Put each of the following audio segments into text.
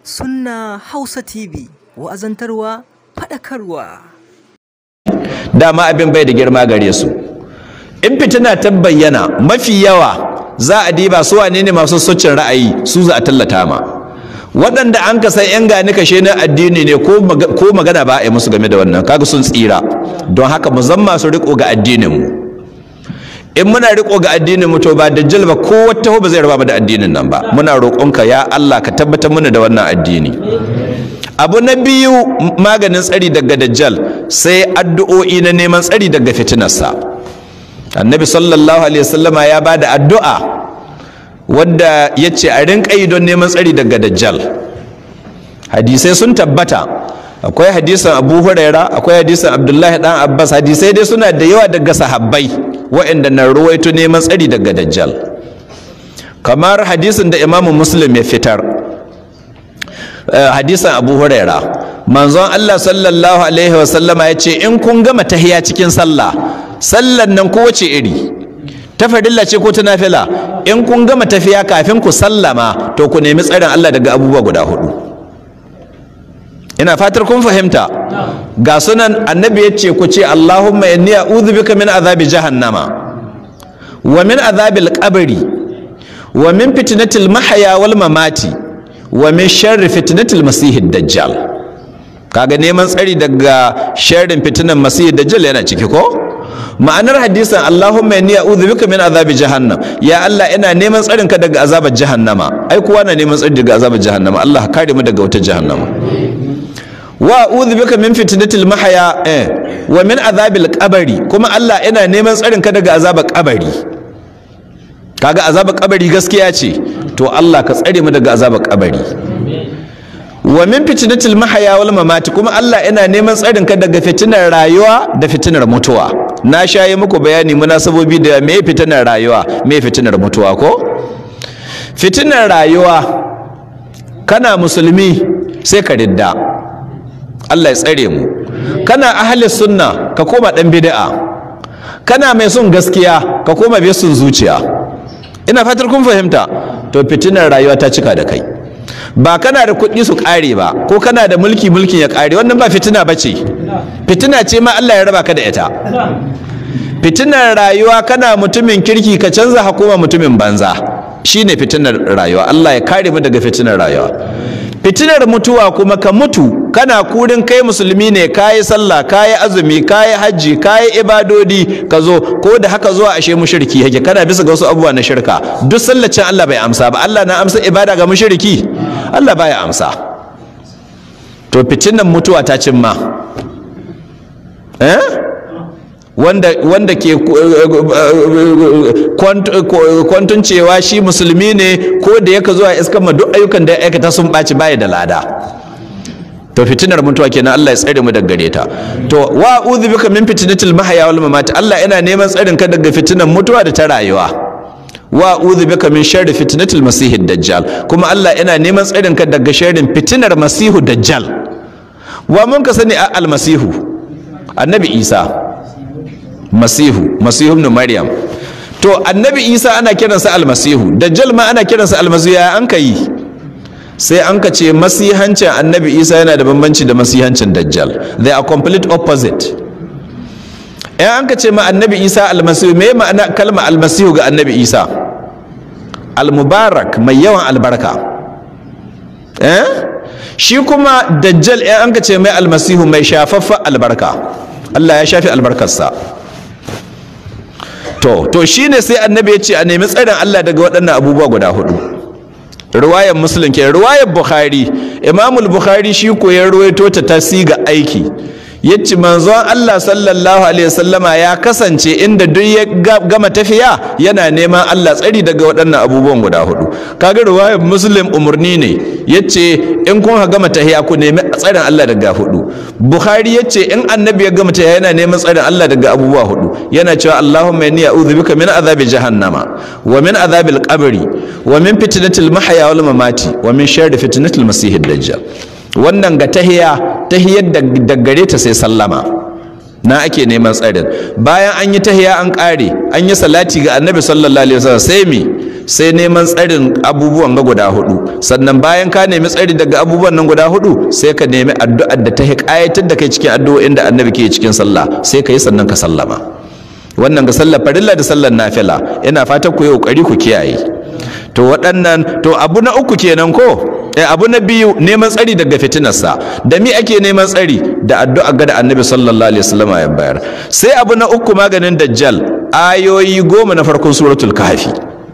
Sunna Hausa TV wa'azantarwa faɗakarwa. dama abin bai da girma gare su in fitina ta bayyana mafi yawa za a diba su wane ne masu socin ra'ayi su za a tallata ma waɗanda an ka san 'yan gani kashe na addini ne ko magana ba a yi musu game da wannan kaga sun tsira don haka mu zan masu riko ga addinin mu in muna riko ga addinin mu to ba dajjal ba ko wata ba zai raba da addinin nan ba muna roƙonka ya Allah ka tabbatar mana da wannan addini abu na biyu maganin tsari daga dajjal sai addu'o'i na neman tsari daga fitinarsa annabi sallallahu alaihi wasallama ya ba da addu'a wadda ya ce a rinka yi don neman tsari daga dajjal hadisai sun tabbata akwai hadisan abu huraira akwai hadisan abdullahi dan abbas hadisai dai suna da yawa daga sahabbai waɗanda na ruwaito neman tsari daga dajjal kamar hadisin da imamu muslim ya fitar hadisan abu huraira manzon allah sallallahu alaihi wasallama ya ce in kun gama tahiya cikin sallah sallan nan kowace iri ta farilla ce ko ta nafila in kun gama tafiya kafin ku sallama to ku nemi tsarin allah daga abubuwa guda hudu ina fatar kun fahimta ga sunan annabi ya ce ku ce allahumma inni a'udhu bika min azabi jahannama wa min azabil qabri wa min fitnatil mahya wal mamati wa min sharri fitnatil masihid dajjal kaga neman tsari daga sharrin fitinan masihid dajjal yana ciki ko ma'anar hadisin Allahumma inni a'udhu bika min azabi jahannam ya Allah ina neman tsarin ka daga azabar jahannama ai kowa na neman tsari daga azabar jahannama Allah kare mu daga wata jahannama wa a'udhu bika min fitnatil mahya eh wa min azabil qabri kuma Allah ina neman tsarin ka daga azabar kabari kaga azabar kabari gaskiya ce to Allah ka tsare mu daga azabar kabari wa min fitnatil mahya wal mamati kuma Allah ina neman tsarin ka daga fitinar rayuwa da fitinar mutuwa na shaye muku bayani munasabobi da me fitinar rayuwa me fitinar mutuwa ko fitinar rayuwa kana musulmi sai ka ridda Allah ya tsare mu kana ahli sunna ka koma dan bid'a kana mai son gaskiya ka koma bai son zuciya ina fatar kun fahimta to fitinar rayuwa ta cika da kai ba kana da kuɗi su ƙare ba ko kana da mulki mulkin ya ƙare wannan ba fitina ba ce fitina ce ma Allah ya raba ka da ita fitinar rayuwa kana mutumin kirki ka canza hakuma mutumin banza shine fitinar rayuwa Allah ya kare mu daga fitinar rayuwa fitinar mutuwa kuma ka mutu kana kurin kai musulmi ne kayi sallah kayi azumi kayi hajji kayi ibadodi ka zo ko da haka zuwa ashe mushriki yake kana bisa ga wasu abubuwa na shirka duk sallacin Allah bai amsa ba Allah na amsa ibada ga mushriki Allah baya amsa to fitinar mutuwa ta cimma eh wanda wanda ke kwantun cewa shi musulmi ne ko da yaka zuwa iskan ma duk ayyukan da ya aikata sun ɓaci baya da lada to fitinar mutuwa kenan Allah ya tsare mu daga gare ta to wa a'udhu bika min fitnatil mahya wal mamat Allah ina neman tsarin ka daga fitinar mutuwa da ta rayuwa wa a'udhu bika min sharri fitnatil masihid dajjal kuma Allah ina neman tsarin ka daga sharrin fitinar masihu dajjal wa mun ka sani al masihu annabi Isa masihu masihu ibn maryam to annabi isa ana kiransa almasihu dajjal ma ana kiransa almasihu ya an ka yi sai an ka ce masihancin annabi isa yana da bambanci da masihancin dajjal they are complete opposite in an ka ce ma annabi isa almasihu me ma'ana kalma almasihu ga annabi isa almubarak mai yawan albarka eh shi kuma dajjal in an ka ce mai almasihu mai shafaffa albarka Allah ya shafi albarkarsa to to shine sai annabi ya ce a nemi tsarin Allah daga waɗannan abubuwa guda hudu riwayar muslim ke riwayar bukhari imamul bukhari shi ko ya ruwaito ta tasiga aiki yace manzon Allah sallallahu alaihi wasallama ya kasance inda duk ya gama tafiya yana neman Allah tsari daga waɗannan abubuwan guda hudu kaga riwayar muslim umurni ne yace in kun gama tahiya ku nemi tsarin Allah daga hudu bukhari yace in annabi ya gama tahiya yana neman tsarin Allah daga abubuwa hudu yana cewa Allahumma inni a'udhu bika min azabi jahannama wa min azabil qabri wa min fitnatil mahya wal mamati wa min sharri fitnatil masihid dajjal wannan ga tahiya tahiyar da gare ta sai sallama na ake neman tsarin bayan an yi tahiya an ƙare an yi salati ga annabi sallallahu alaihi wasallam sai mi sai neman tsarin abubuwan ga guda hudu sannan bayan ka nemi tsari daga abubuwan nan guda hudu sai ka nemi addu'ar da ta ƙayatar da kai cikin addu'o'in da annabi ke cikin sallah sai ka yi sannan ka sallama wannan ga sallar farilla da sallar nafila ina fatan ku yi kokari ku kiyaye to waɗannan to abu na uku kenan ko eh abu na biyu neman tsari daga fitinarsa da mi ake neman tsari da addu'a ga da annabi sallallahu alaihi wasallam ya bayar sai abu na uku maganin dajjal ayoyi goma na farkon suratul kahfi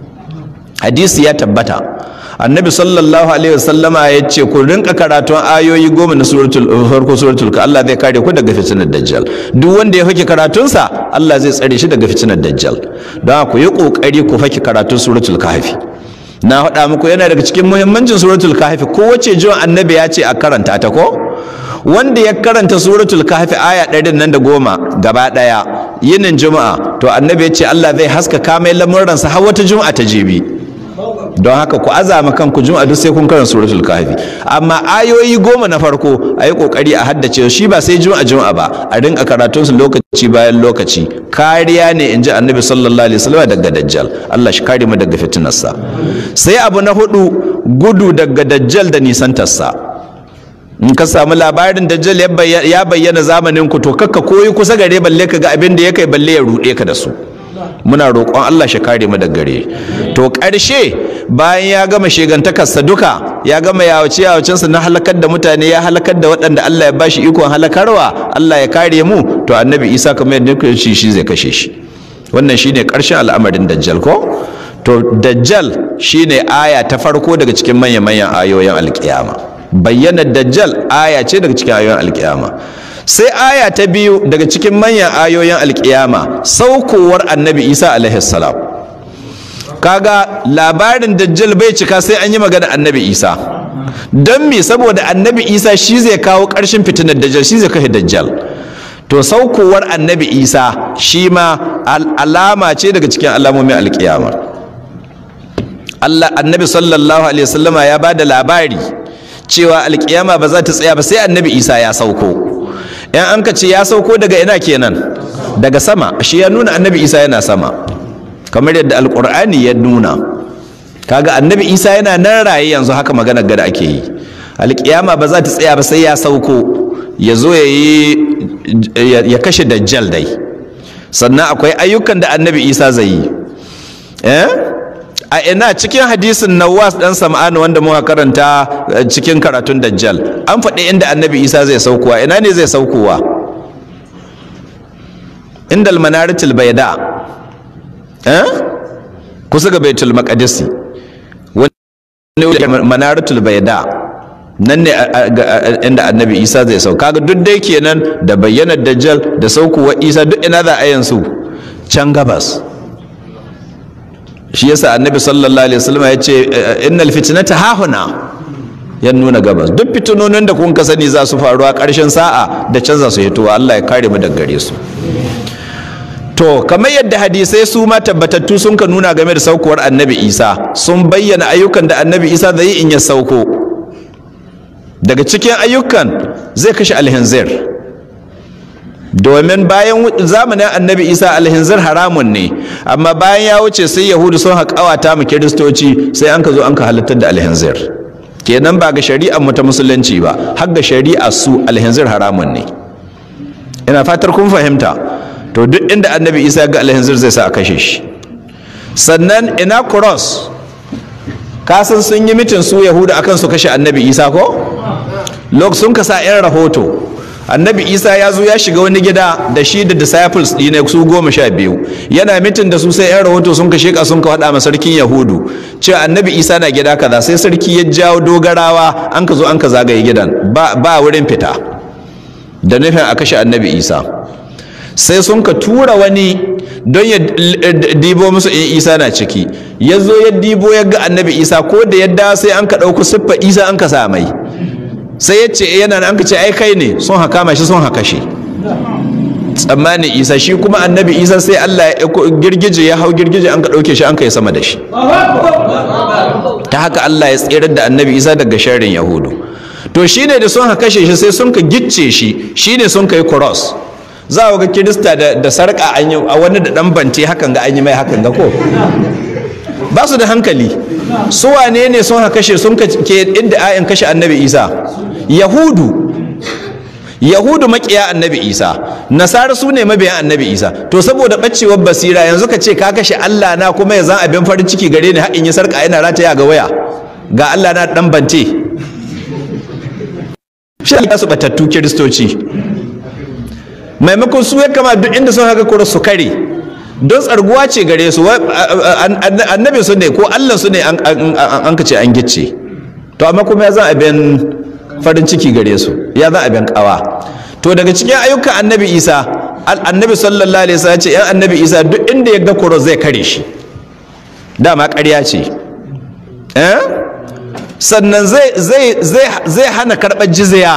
hadisi ya tabbata annabi sallallahu alaihi wasallama ya ce ku rinka karatun ayoyi goma na suratul farko suratul ka Allah zai kare ku daga fitinar dajjal duk wanda ya fake karatunsa Allah zai tsare shi daga fitinar dajjal don ku yi kokari ku fake karatun suratul kahfi na faɗa muku yana daga cikin muhimmancin suratul kahfi kowace jiwon annabi ya ce a karanta ta ko wanda ya karanta suratul kahfi aya ɗarin nan da goma gaba ɗaya yinin juma'a to annabi ya ce Allah zai haskaka mai lamuransa har wata juma'a ta jibi don haka ku azama kanku juma'a duk sai kun karanta suratul kahfi amma ayoyi goma na farko a yi kokari a haddace shi ba sai juma'a juma'a ba a rinka karatun su lokaci bayan lokaci kariya ne inji annabi sallallahu alaihi wasallam daga dajjal Allah shi kare mu daga fitinarsa sai abu na hudu gudu daga dajjal da nisantarsa in ka samu labarin dajjal ya bayyana zamanin ku to kakka koyi kusa gare balle ka ga abin da ya kai balle ya rude ka da su muna roƙon Allah shi kare mu daga gare to ƙarshe bayan ya gama shegantakarsa duka ya gama yawace yawacensa na halakar da mutane ya halakar da waɗanda Allah ya bashi ikon halakarwa Allah ya kare mu to annabi Isa kamar yadda shi shi zai kashe shi wannan shine ƙarshen al'amarin dajjal ko to dajjal shine aya ta farko daga cikin manya-manyan ayoyin alƙiyama bayyanar dajjal aya ce daga cikin ayoyin alƙiyama sai aya ta biyu daga cikin manyan ayoyin alkiyama saukowar annabi isa alaihi salam kaga labarin dajjal bai cika sai an yi magana annabi isa don me saboda annabi isa shi zai kawo ƙarshen fitinar dajjal shi zai kashe dajjal to saukowar annabi isa shi ma alama ce daga cikin alamomin alkiyama Allah annabi sallallahu alaihi wasallama ya ba da labari cewa alkiyama ba za ta tsaya ba sai annabi isa ya sauko yan an ka ce ya sauko daga ina kenan daga sama shi ya nuna annabi isa yana sama kamar yadda alkur'ani ya nuna kaga annabi isa yana nan raye yanzu haka maganar gada ake yi alkiyama ba za ta tsaya ba sai ya sauko ya zo ya yi ya kashe dajjal dai sannan akwai ayyukan da annabi isa zai yi eh a ina cikin hadisin nawas dan sam'ani wanda muka karanta cikin karatun dajjal an faɗi inda annabi isa zai saukowa ina ne zai saukowa inda almanaratul bayda eh kusa ga baitul maqdisi wani manaratul bayda nan ne inda annabi isa zai sauka kaga duk dai kenan da bayyanar dajjal da saukowa isa duk ina za a yansu can gabas shi yasa annabi sallallahu alaihi wasallam ya ce innal fitnata hahuna ya nuna gabas duk fitinonin da kun ka sani za su faru a ƙarshen sa'a da canza su hitowa Allah ya kare mu daga gare su to kamar yadda hadisai su ma tabbatattu sun ka nuna game da saukowar annabi isa sun bayyana ayyukan da annabi isa zai yi in ya sauko daga cikin ayyukan zai kashe alhinzir domin bayan zamanin annabi isa alhinzir haramun ne amma bayan ya wuce sai yahudu sun haƙawata mu kiristoci sai an ka zo an ka halittar da alhinzir kenan ba ga shari'ar mu ta musulunci ba har ga shari'a su alhinzir haramun ne ina fatar kun fahimta to duk inda annabi isa ga alhinzir zai sa a kashe shi sannan ina cross kasan sun yi mitin su yahudu akan su kashe annabi isa ko lok sun kasa yan rahoto annabi isa ya zo ya shiga wani gida da shi da disciples ɗine su goma sha biyu yana mitin da su sai yan rahoto sun ka sheka sun ka faɗa ma sarkin yahudu cewa annabi isa na gida kaza sai sarki ya jawo dogarawa an ka zo an ka zagaye gidan ba, ba wurin fita da nufin a kashe annabi isa sai sun ka tura wani don ya dibo musu in isa na ciki ya zo ya dibo ya ga annabi isa ko da yadda sai an ka ɗauku siffa isa an ka sa mai sai ya ce yana an ka ce ai kai ne sun haka shi sun haka shi tsammanin isa shi kuma annabi isa sai allah ya girgije ya hau girgije an ka ɗauke shi an ka yi sama da shi ta haka allah ya tserar da annabi isa daga sharrin yahudu to shine da sun haka shi sai sun ka gicce shi shine sun ka yi cross za ga kirista da, da sarƙa an yi a wani da ɗan bante hakan ga an yi mai hakan ga ko ba su da hankali su wane ne sun haka kashe sun ke inda ayin kashe annabi isa yahudu yahudu makiya annabi isa nasara su ne mabiyan annabi isa to saboda ɓacewar basira yanzu ka ce ka kashe allah na kuma ya zan abin farin ciki gare ni haƙin yi sarƙa yana rataya ga waya ga allah na ɗan bante shi ya su batattu kiristoci maimakon su ya kama duk inda sun haka kura su kare don tsarguwa ce gare su annabi su ne ko allah su ne an ka ce an gice to amma kuma ya zan abin farin ciki gare su ya zan abin kawa to daga cikin ayyukan annabi isa annabi sallallahu alaihi wasallam ce yan annabi isa duk inda ya ga kuro zai kare shi dama ƙarya ce eh sannan zai hana karɓar jizya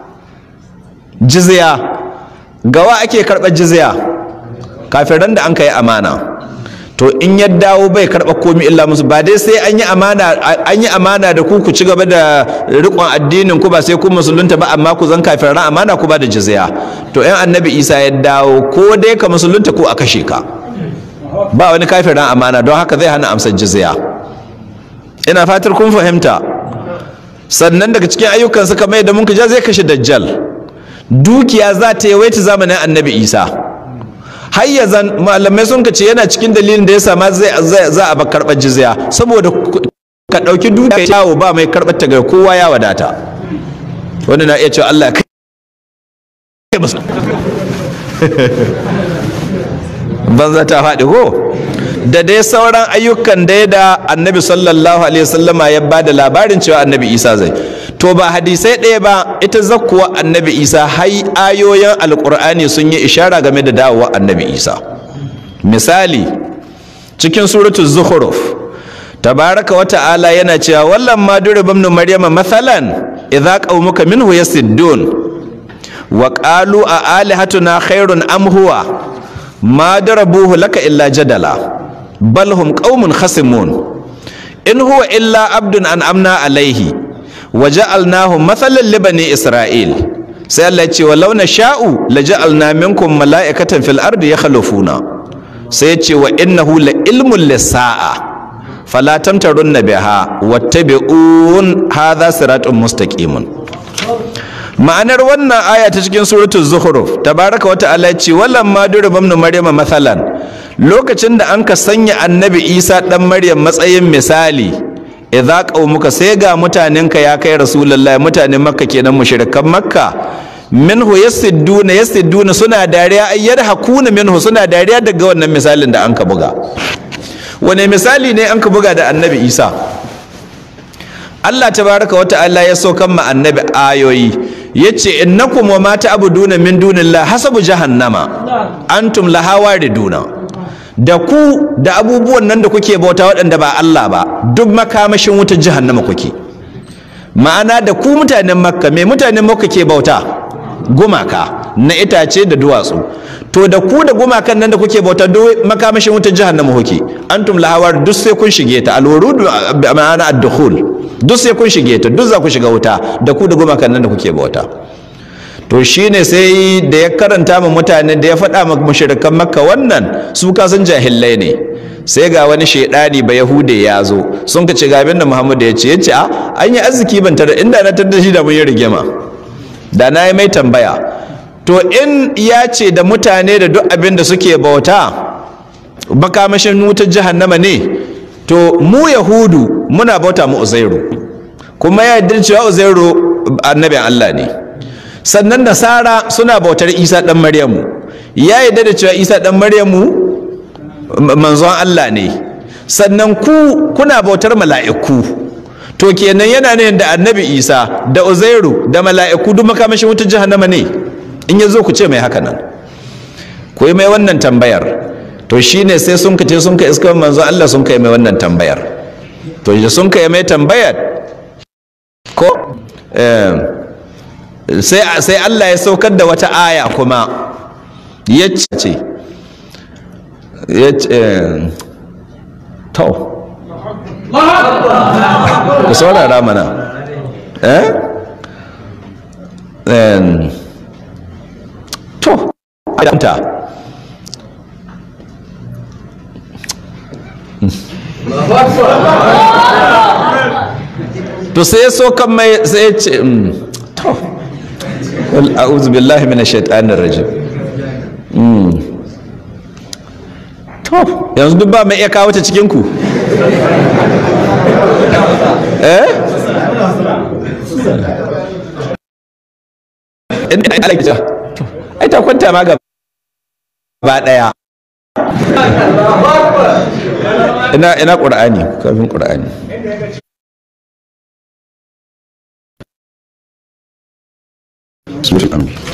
jizya gawa ake karɓar jizya kafin da an ka yi amana to in ya dawo bai karɓar komi illa musu ba dai sai an yi amana an yi amana da ku ku ci gaba da riƙon addinin ku ba sai ku musulunta ba amma ku zan kafin ran amana ku ba da jizya to in annabi isa ya dawo ko dai ka musulunta ko a kashe ka ba wani kafin ran amana don haka zai hana amsar jizya ina fatar kun fahimta sannan daga cikin ayyukan suka mai da mun ja zai kashe dajjal dukiya za ta yawaita zamanin annabi isa har ya zan malamai sun ce yana cikin dalilin da ya sama zai za a ba karɓar jizya saboda ka ɗauki dukiya yawo ba mai karɓar ta ga kowa ya wadata wani na iya cewa Allah kai banza ta faɗi ko da dai sauran ayyukan da ya da annabi sallallahu alaihi wasallama ya ba da labarin cewa annabi isa zai to ba hadisai ɗaya ba ita zakkuwa annabi isa hai ayoyin alkur'ani sun yi ishara game da dawowa annabi isa misali cikin suratul zukhruf tabaraka wa ta'ala yana cewa wallan ma durib ibn maryama mathalan idza qaumuka minhu yasiddun wa qalu a alihatuna khairun am huwa ma darabuhu laka illa jadala bal hum qaumun khasimun in huwa illa abdun an amna alaihi wa ja'alnahu mathalan li bani isra'il sai Allah ya ce wa launa sha'u la ja'alna minkum mala'ikatan fil ardi yakhlufuna sai ya ce wa innahu la ilmun lisa'a fala tamtarunna biha wattabi'un hadha siratun mustaqimun ma'anar wannan aya ta cikin suratul zukhruf tabaraka wa ta'ala ya ce wallan ma durba ibn maryama mathalan lokacin da an ka sanya annabi isa dan maryam matsayin misali idza qaumuka sai ga mutanenka ya kai rasulullahi mutanen makka kenan mushrikan makka minhu yasidduna yasidduna suna dariya ay yadhakuna minhu suna dariya daga wannan misalin da an ka buga wane misali ne an ka buga da annabi isa Allah tabaraka wa ta'ala ya so kan ma annabi ayoyi yace innakum wa ma ta'buduna min dunillahi hasabu jahannama antum laha wariduna da ku da abubuwan nan da kuke bauta waɗanda ba Allah ba duk makamashin wutar jahannama kuke ma'ana da ku mutanen makka me mutanen makka ke bauta gumaka na itace da duwatsu to da ku da gumakan nan da kuke bauta duk makamashin wutar jahannama kuke antum lahawar duk sai kun shige ta alwurudu ma'ana ad-dukhul duk sai kun shige ta duk za ku shiga wuta da ku da gumakan nan da kuke bauta to shine sai da ya karanta ma mutane da ya faɗa ma mushrikan makka wannan su ka san jahillai ne sai ga wani shaidani ba yahude ya zo sun ka ce ga abin da muhammad ya ce ya ce a an yi arziki ban tare inda na tar da shi da mun yi rigima da na yi mai tambaya to in ya ce da mutane da duk abin da suke bauta makamashin wutar jahannama ne to mu yahudu muna bauta mu uzairu kuma ya yarda cewa uzairu annabin allah ne sannan nasara suna bautar isa dan maryamu ya yarda da cewa isa dan maryamu manzon allah ne sannan ku kuna bautar mala'iku to kenan yana ne da annabi isa da uzairu da mala'iku duk makamashin wutar jahannama ne in ya zo ku ce mai haka nan ku yi mai wannan tambayar to shine sai sun kace sun ka iska manzon allah sun kai mai wannan tambayar to da sun kai mai tambayar ko sai Allah ya saukar da wata aya kuma ya ce ya ce to ku saurara mana eh to ta to sai so kan mai sai ce to wal a'udhu billahi minash shaitanir rajim to yanzu duk ba mai iya kawo ta cikin ku eh inda ai alaki ai ta kwanta ma gaba ba daya ina ina qur'ani kafin qur'ani suratul anbiya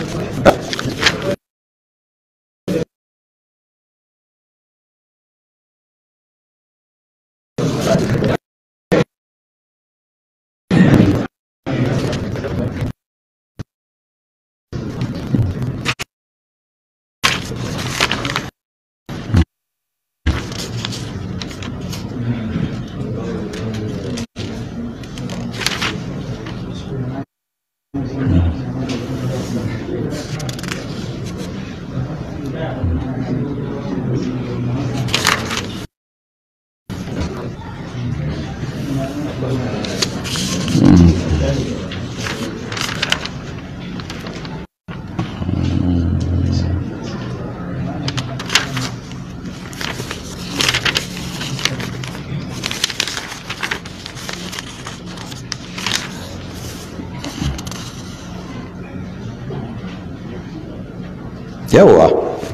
yawa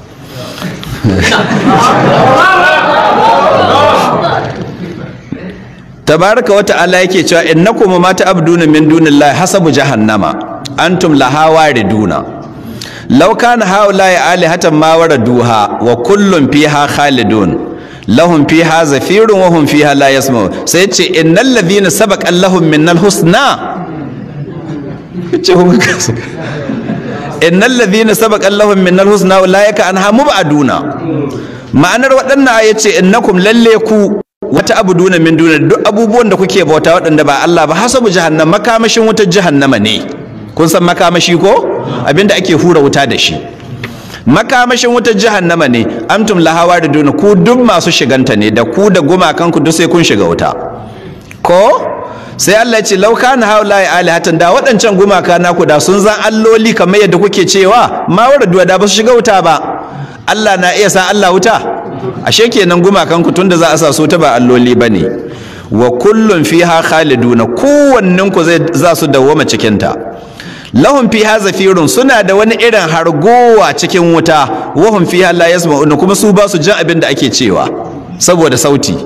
tabaraka wa ta'ala yake cewa innakum ma ta'buduna min dunillahi hasabu jahannama antum laha wariduna law kana haula'i alihatan ma waraduha wa kullun fiha khalidun lahum fiha zafirun wa hum fiha la yasma'un sai ce innal ladhina sabaqa lahum minnal husna ce innal ladhina sabaqa lahum minnal husna ulaika anha mubaduna ma'anar waɗannan ayace innakum lalle ku wata abuduna min duna duk abubuwan da kuke bauta waɗanda ba Allah ba hasabu jahannam makamashin wutar jahannama ne kun san makamashi ko abinda ake hura wuta da shi makamashin wutar jahannama ne amtum lahawa da duna ku duk masu shiganta ne da ku da gumakan ku duk sai kun shiga wuta ko sai Allah ya ce law kana haula ya alihatan da waɗancan gumaka naku da sun zan alloli kamar yadda kuke cewa ma waradu da ba su shiga wuta ba Allah na iya sa Allah wuta ashe kenan gumakan ku tunda za a sa su ta ba alloli bane wa kullun fiha khaliduna kowannen ku zai za su dawwama cikin ta lahum fiha zafirun suna da wani irin hargowa cikin wuta wa hum fiha la yasma'un kuma su ba su jin abin da ake cewa saboda sauti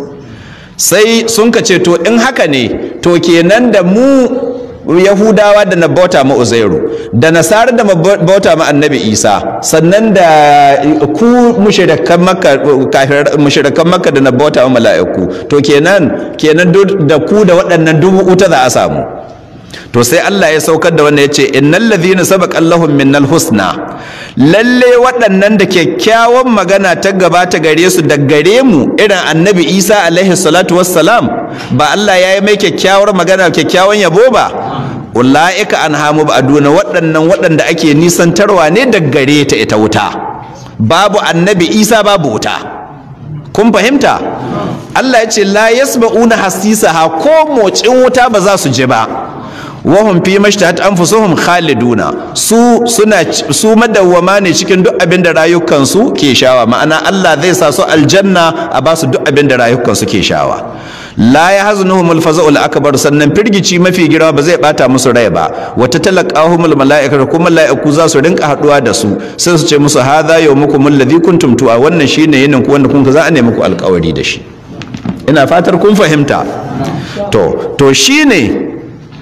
sai sun ka ce to in haka ne to kenan da mu yahudawa da na bauta ma uzairu da nasara da bauta ma annabi isa sannan da ku mushrikan makka kafir mushrikan makka da na bauta ma mala'iku to kenan kenan da ku da waɗannan dubu uta za a samu to sai Allah ya saukar da wannan yace innal ladhina sabaqa lahum minnal husna lalle waɗannan da kyakkyawan magana ta gabata gare su da gare mu irin annabi Isa alaihi salatu wassalam ba Allah ya yi mai kyakkyawar magana kyakkyawan yabo ba ulaika anhamu ba'duna waɗannan waɗanda ake nisantarwa ne da gare ta ita wuta babu annabi Isa babu wuta kun fahimta Allah ya ce la yasma'una hasisaha ko motsin wuta ba za su je ba wahum fi mashtahat anfusuhum khaliduna su suna su madawwama ne cikin duk abin da rayukan su ke shawa ma'ana Allah zai sa su aljanna a ba su duk abin da rayukan su ke shawa la yahzunuhumul faza'ul akbar sannan firgici mafi girma ba zai bata musu rai ba wata talaqahumul mala'ikatu kuma mala'iku za su rinka haduwa da su sai su ce musu hadha yawmukum alladhi kuntum tu'a wannan shine yinin ku wanda kun za a nemi ku alƙawari da shi ina fatar kun fahimta to to shine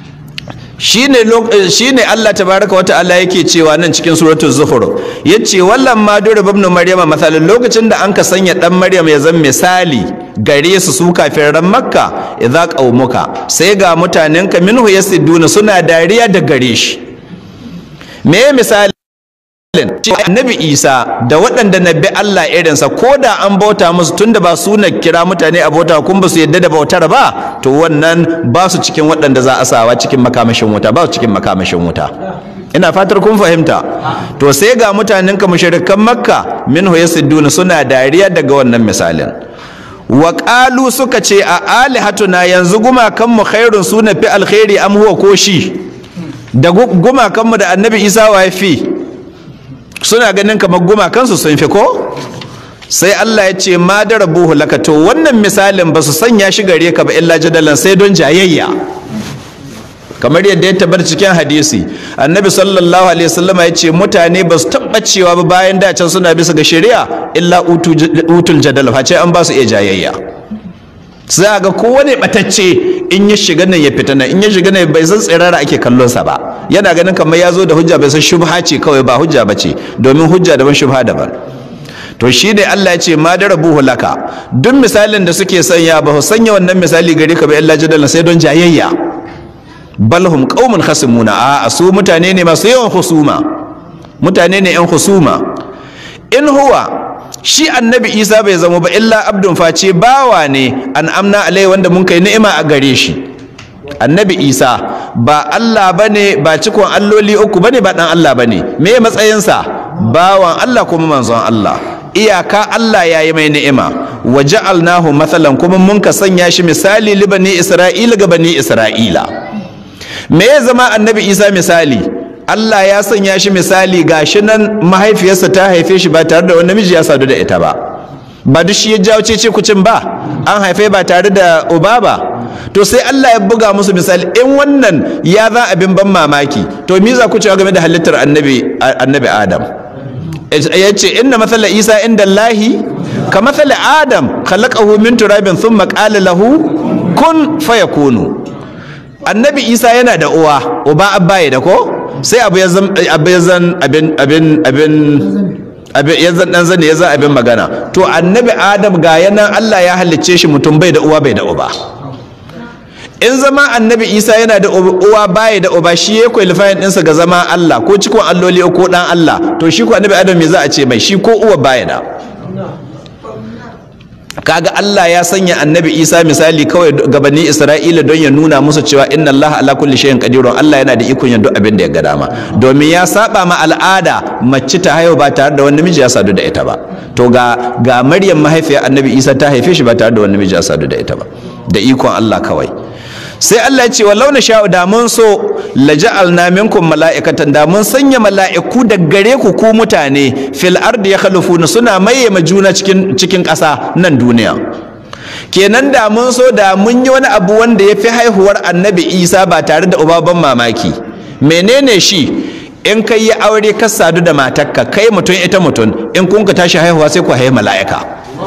shine shine Allah tabaraka wa ta'ala yake cewa nan cikin suratul zuhur yace wallan ma dura ibn maryama masalan lokacin da anka sanya dan maryam ya zama misali gare su su kafiran makka idza qaumuka sai ga mutanenka minhu yasiduna suna dariya da gare shi me misali annabi isa da waɗanda na bi Allah irinsa ko da an bauta musu tunda ba su na kira mutane a bauta kun ba su yadda da bautar ba to wannan ba su cikin waɗanda za a sawa cikin makamashin wuta ba su cikin makamashin wuta ina fatar kun fahimta to sai ga mutanen ka mushrikan makka minhu yasudduna suna dariya daga wannan misalin wa qalu suka ce a alihatuna yanzu gumakan mu khairun suna fi alkhairi am huwa ko shi da gumakan mu da annabi isa wa fi suna ganin kamar gumakan su sun fi ko sai Allah ya ce ma darabuhu laka to wannan misalin ba su sanya shi gare ka ba illa jadalan sai don jayayya kamar yadda ya tabbata cikin hadisi annabi sallallahu alaihi wasallama ya ce mutane ba su tabbacewa ba bayan da can suna bisa ga shari'a illa utul jadal face an ba su iya jayayya sai ga kowane batacce in ya shiga nan ya fita nan in ya shiga nan bai san tsirara ake kallon sa ba yana ganin kamar ya zo da hujja bai san shubha ce kawai ba hujja ba ce domin hujja daban shubha daban to shi ne Allah ya ce ma darabuhu laka duk misalin da suke sanya ba su sanya wannan misali gare ka ba illa jadalan sai don jayayya balhum qaumun khasimuna a su mutane ne masu yawan husuma mutane ne yan husuma in huwa shi annabi isa bai zama ba illa abdun face bawa ne an amna alai wanda mun kai ni'ima a gare shi annabi isa ba allah bane ba cikon alloli uku bane ba dan allah bane me matsayinsa bawan allah kuma manzon allah iyaka Allah ya yi mai ni'ima wa ja'alnahu mathalan kuma mun ka sanya shi misali li bani isra'ila ga bani isra'ila me ya zama annabi isa misali Allah ya sanya shi misali gashi nan mahaifiyarsa ta haife shi ba tare da wani namiji ya sadu da ita ba ba duk shi ya jawo cece kucin ba an haife ba tare da uba ba to sai Allah ya buga musu misali in wannan ya za abin ban mamaki to me za ku cewa game da halittar annabi annabi Adam ya ce inna matsala isa inda Allahi ka matsala Adam khalaqahu min turabin thumma qala lahu kun fayakunu annabi isa yana da uwa uba abbaye da ko sai abu ya zan abin abin abin ya zan dan zane ya zan abin magana to annabi adam ga yana Allah ya halicce shi mutum bai da uwa bai da uba in zama annabi isa yana da uwa baya da uba shi ya kwalifayin ɗinsa ga zama Allah ko cikon alloli ko ɗan Allah to shi ko annabi adam me za a ce mai shi ko uwa baya da kaga Allah ya sanya annabi Isa misali kawai gabanin Isra'ila don ya nuna musu cewa inna Allah ala kulli shay'in qadirun Allah yana da ikon yin duk abin da ya ga dama domin ya saba ma al'ada mace ta haihu ba tare da wani namiji ya sadu da ita ba to ga ga Maryam mahaifiyar annabi Isa ta haife shi ba tare da wani namiji ya sadu da ita ba da ikon Allah kawai sai Allah ya ce wallau na sha'u da mun so laja'alna minkum mala'ikatan da mun sanya mala'iku da gare ku ku mutane fil ardi yakhlufuna suna maye ma juna cikin cikin ƙasa nan duniya kenan da mun so da mun yi wani abu wanda ya fi haihuwar annabi isa ba tare da ubaban mamaki menene shi in kai yi aure ka sadu da matarka kai mutum ita mutum in kun ka tashi haihuwa sai ku haihi mala'ika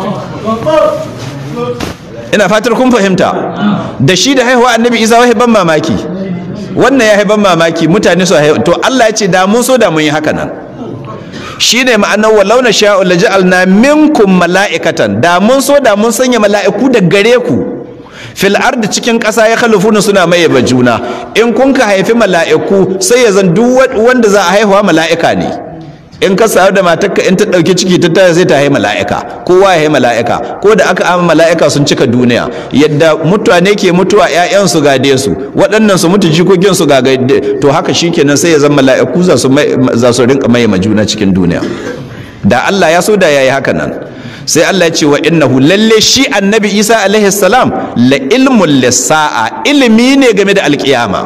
ina fatar kun fahimta da shi da haihuwa annabi isa wai ban mamaki wannan ya ban mamaki mutane su haihu to Allah ya ce da mun so da mun yi haka nan shine ma'anar walau na sha'u la ja'alna minkum mala'ikatan da mun so da mun sanya mala'iku da gare ku fil ardi cikin ƙasa ya khalufuna suna maye juna in kun ka haifi mala'iku sai ya zan duk wanda za a haihuwa mala'ika ne in ka sayar da matarka in ta ɗauki ciki ta taya sai ta haihi mala'ika kowa ya haihi mala'ika ko da aka ama mala'ika sun cika duniya yadda mutane ke mutuwa ƴaƴan su gade su waɗannan su mutu jikokin su gade to haka shikenan sai ya zama mala'iku za su za su rinka mai juna cikin duniya da Allah ya so da yayi haka nan sai Allah ya ce wa innahu lalle shi annabi Isa alaihi salam la ilmul lisa'a ilimi ne game da alkiyama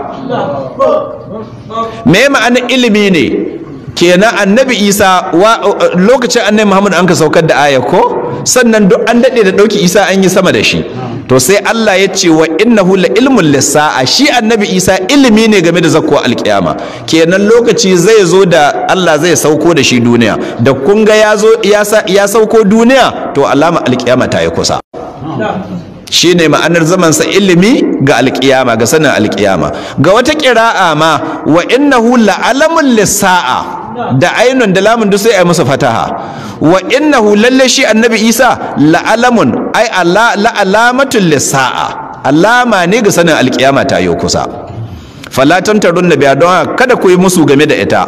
me ma'ana ilimi ne kenan annabi isa lokacin annabi muhammad an ka saukar da aya ko sannan duk an daɗe da ɗauki isa an yi sama da shi to sai allah ya ce wa innahu la ilmun lissa'a shi annabi isa ilimi ne game da zakko alkiyama kenan lokaci zai zo da allah zai sauko da shi duniya da kun ga ya sauko duniya to alama alkiyama ta yi kusa shi ne ma'anar zamansa ilimi ga alkiyama ga sanin alkiyama ga wata ƙira'a ma wa innahu la'alamun lissa'a da ainun da lamun duk sai a musu fataha wa innahu lalle shi annabi isa la'alamun ai la'alamatun lissa'a alama ne ga sanin alkiyama ta yi kusa falatan tarun da biya don kada ku yi musu game da ita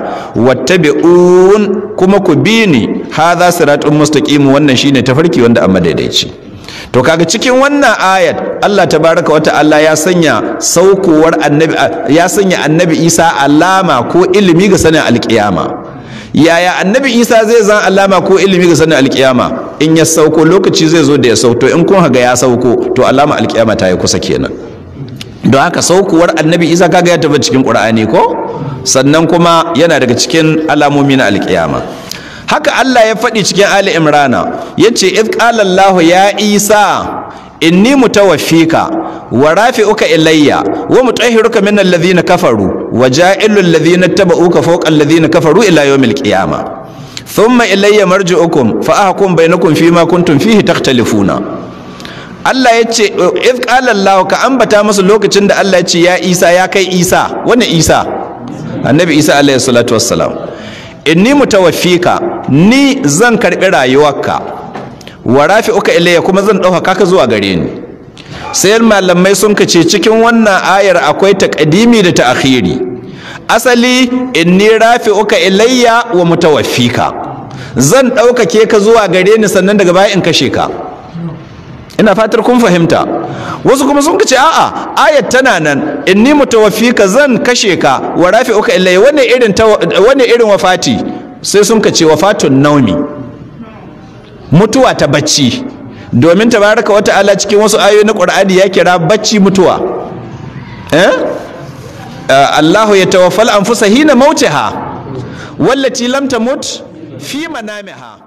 wattabi'un kuma ku bi ni hadha siratun mustaqim wannan shine tafarki wanda amma daidaici to kaga cikin wannan ayat Allah tabaraka wa ta'ala ya sanya saukowar annabi ya sanya annabi Isa alama ko ilimi ga sanin alkiyama yaya annabi Isa zai zan alama ko ilimi ga sanin alkiyama in ya sauko lokaci zai zo da ya sauto in kun haga ya sauko to alama alkiyama ta yi kusa kenan don haka saukowar annabi Isa kaga ya tabbata cikin Qur'ani ko sannan kuma yana daga cikin alamomi na alkiyama haka Allah ya faɗi cikin Ali Imrana yace id qala Allah ya Isa inni mutawaffika wa rafi'uka ilayya wa mutahhiruka min alladhina kafaru wa ja'ilu alladhina tabauka fawqa alladhina kafaru ila yawmil qiyamah thumma ilayya marji'ukum fa ahkum bainakum fima kuntum fihi takhtalifuna Allah ya ce id qala Allah ka ambata masa lokacin da Allah ya ce ya Isa ya kai Isa wani Isa annabi Isa alaihi salatu wassalam inni mutawaffika ni zan karbi rayuwarka wa rafi'uka ilayya kuma zan dauka ka zuwa gare ni sai malamai sun kace cikin wannan ayar akwai taqdimi da ta'khiri asali inni rafi'uka ilayya wa mutawaffika zan ɗaukake ka zuwa gare ni sannan daga baya in kashe ka ina fatar kun fahimta wasu kuma sun kace a'a ayat tana nan inni mutawaffika zan kashe ka wa rafi'uka ilayya wanne irin wanne irin wafati sai sun kace wafatun naumi mutuwa ta bacci domin tabaraka wa ta'ala cikin wasu ayoyi na Qur'ani ya kira bacci mutuwa eh Allahu ya tawaffal anfusa hina mautiha wallati lam tamut fi manamiha